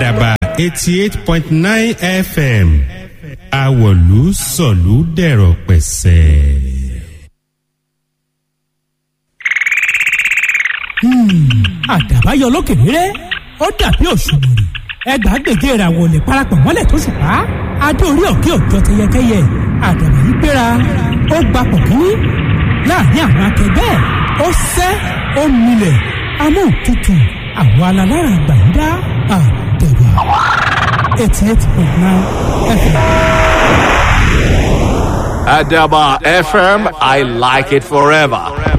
àdàbà eighty eight point nine fm àwọ̀lú sọ̀lú dẹ̀rọ̀ pẹ̀sẹ̀. àdàbà yọ lókè rere ó dàbí òṣùmàrè ẹgbàágbèje ìràwọ̀ lè parapọ̀ mọ́lẹ̀ tó ṣùpá adé orí òkè òjò tẹyẹkẹyẹ àdàbà yìí gbéra ó gbapò kínní láàrin àwọn akẹgbẹ́ ẹ̀ ó sẹ́ ó milẹ̀ amóhùntutù àwọn alalára àgbàyídá àdàbà eighty eight point nine fm. Adaba FM, I like it forever.